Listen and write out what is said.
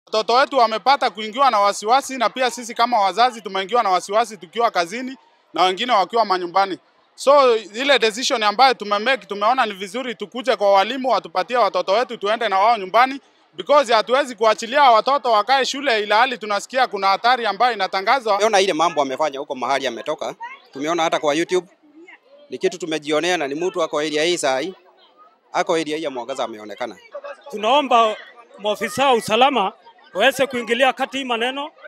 Watoto wetu wamepata kuingiwa na wasiwasi, na pia sisi kama wazazi tumeingiwa na wasiwasi tukiwa kazini na wengine wakiwa manyumbani. So ile decision ambayo tumemake, tumeona ni vizuri tukuje kwa walimu watupatie watoto wetu tuende na wao nyumbani because hatuwezi kuachilia watoto wakae shule ila hali tunasikia kuna hatari ambayo inatangazwa. Tumeona ile mambo amefanya huko mahali ametoka, tumeona hata kwa YouTube ni kitu tumejionea, na ni mtu ako area hii saa hii, ako area hii ya Mwangaza ameonekana. Tunaomba maofisa wa usalama waweze kuingilia kati hii maneno